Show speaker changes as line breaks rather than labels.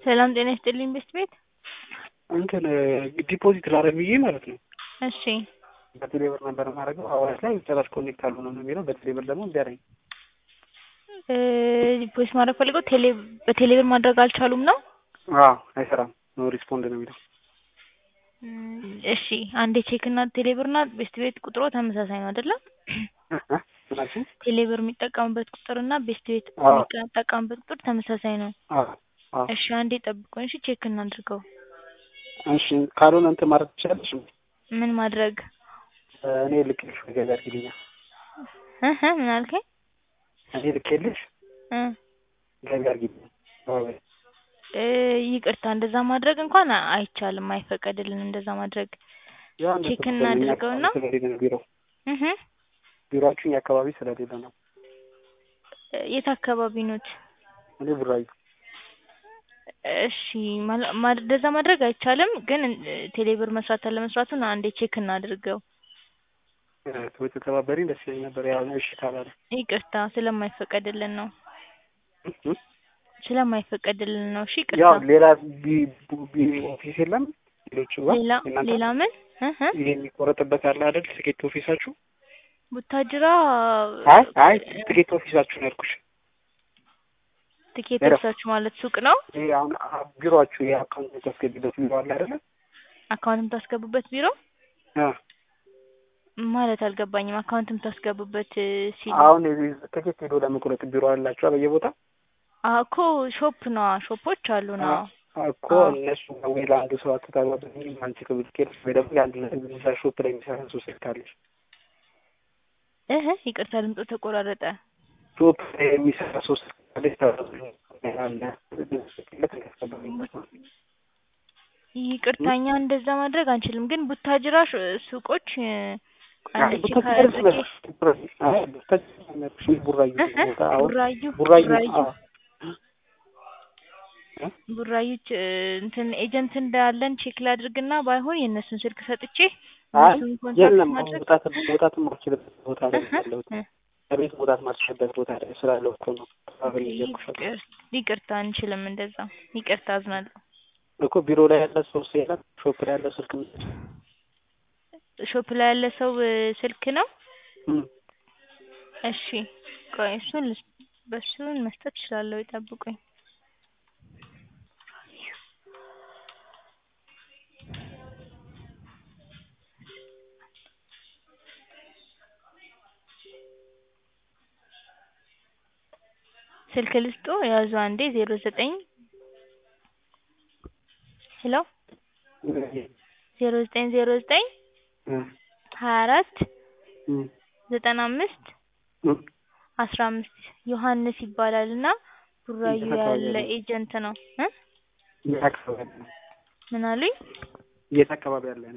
ሰላም ጤና ይስጥልኝ ቤስት ቤት
እንትን ዲፖዚት ላደርግ ብዬ ማለት ነው።
እሺ
በቴሌ ብር ነበር የማደርገው። አዋሽ ላይ ጭራሽ ኮኔክት አልሆነም ነው የሚለው። በቴሌ ብር ደግሞ እምቢ አለኝ።
እ ዲፖዚት ማድረግ ፈልገው ቴሌ በቴሌ ብር ማድረግ አልቻሉም ነው?
አዎ አይሰራም። ኖ ሪስፖንድ ነው የሚለው።
እም፣ እሺ አንዴ ቼክ እና ቴሌ ብር እና ቤስት ቤት ቁጥሮ ተመሳሳይ ነው አይደለም?
ምናችን
ቴሌ ብር የሚጠቀሙበት ቁጥር እና ቤስት ቤት
አዎ።
የሚጠቀሙበት ቁጥር ተመሳሳይ ነው።
አዎ አዎ።
እሺ አንዴ ጠብቁኝ። እሺ ቼክ እናድርገው።
እሺ ካልሆነ እንትን ማድረግ ትችላለሽ?
ምን ማድረግ
እኔ ልክልሽ ገዛ አድርጊልኛል።
እህ ምን አልከኝ?
እኔ ልክልሽ
እ
ገቢ አድርጊልኝ። አዎ
እ ይቅርታ እንደዛ ማድረግ እንኳን አይቻልም፣ አይፈቀድልንም እንደዛ ማድረግ።
ያው እንደሱ
ቼክ
ስለሌለ
እናድርገውና
ስለሌለ ነው ቢሮ
እህ
ቢሮአችሁ እኛ አካባቢ ስለሌለ ነው።
የት አካባቢ ኖት?
እኔ ቡራዩ
እሺ ማለ- ማ- እንደዛ ማድረግ አይቻልም፣ ግን እ ቴሌብር መስራት አለመስራቱን አንዴ ቼክ እናድርገው።
ብትተባበሪኝ ደስ ይለኝ ነበር። ያው እሺ ካላለ
ይቅርታ ስለማይፈቀድልን ነው
እ?
ስለማይፈቀድልን ነው። እሺ
ያው
ይቅርታ።
ሌላ ቢ ቡ- ቢ ኦፊስ የለም ሌሎቹ ጋር
ሌላ
የእናንተ
ሌላ ምን እህ
ይሄ የሚቆረጥበት አለ አይደል? ትኬት ኦፊሳችሁ?
ቡታጅራ
አይ አይ ትኬት ኦፊሳችሁ ነው ያልኩሽ።
ትኬት
ሄሎ።
ኦፊሳችሁ ማለት ሱቅ ነው?
ይሄ አሁን አ- ቢሮአችሁ የአካውንት የምታስገቢበት ቢሮ አለ አይደለ?
አካውንት የምታስገቡበት ቢሮ
አ
ማለት አልገባኝም። አካውንት የምታስገቡበት እ ሲል
አሁን የዚህ ትኬት ሄዶ ለመቁረጥ ቢሮ አላችሁ በየቦታ
አ እኮ ሾፕ ነው ሾፖች አሉ ነው።
አ- እኮ
አዎ።
እነሱ ወይ ለአንዱ ሰው አትታባበኝ አንቺ ከብትኬት ወይ ደግሞ ለአንድ እዛ ሾፕ ላይ የሚሰራ ሰው ስልክ አለሽ
እህ ይቅርታ ድምፁ ተቆራረጠ።
ሾፕ ላይ የሚሰራ ሰው ስልክ አለሽ ታባበኝ አለ ስልክለት ያስገባኝበት ነው።
ይቅርታ እኛ እንደዛ ማድረግ አንችልም፣ ግን ቡታጅራ ሽ- ሱቆች እ
አይ
አንድ ቼክ
ቡታጅራ
አድርጌ
አይ ቡታጅራ ነበር ቡራዩ
እህ
ቦታ አሁን
ቡራዩ
ቡራዩ
ቡራዩ
አዎ
ቡራዩ ች- እንትን ኤጀንት እንዳለን ቼክ ላድርግና ባይሆን የእነሱን ስልክ ሰጥቼ
አይ
እነሱን ኮንታክት
የለም አሁን
ማድረግ
መውጣት መውጣት የማልችልበት ቦታ ላይ
እህ
ያለሁት
እህ
ከቤት መውጣት የማልችልበት ቦታ ላይ ስላለው እኮ ነው ተባበሪ እያልኩሻለሁ
ይቅር- ይቅርታ አንችልም እንደዛ። ይቅርታ አዝናለሁ።
እኮ ቢሮ ላይ ያለ ሰው የለም ሾፕ ላይ ያለ ስልክ
ሾፕ ላይ ያለ ሰው እ ስልክ ነው።
እም
እሺ ቆይ እሱን ልስ- በሱን መስጠት እችላለሁ። ይጠብቁኝ። ስልክ ልስጦ ያዙ አንዴ ዜሮ ዘጠኝ ሄሎ ዜሮ ዘጠኝ ዜሮ ዘጠኝ
እም
ሀያ አራት
እም
ዘጠና አምስት
እም
አስራ አምስት ዮሐንስ ይባላል እና ቡራዩ
የት አካባቢ
ያለ
ያለ?
ኤጀንት ነው እ
የት አካባቢ ያለ ነው?
ምን አሉኝ?
የት አካባቢ ያለ ነው?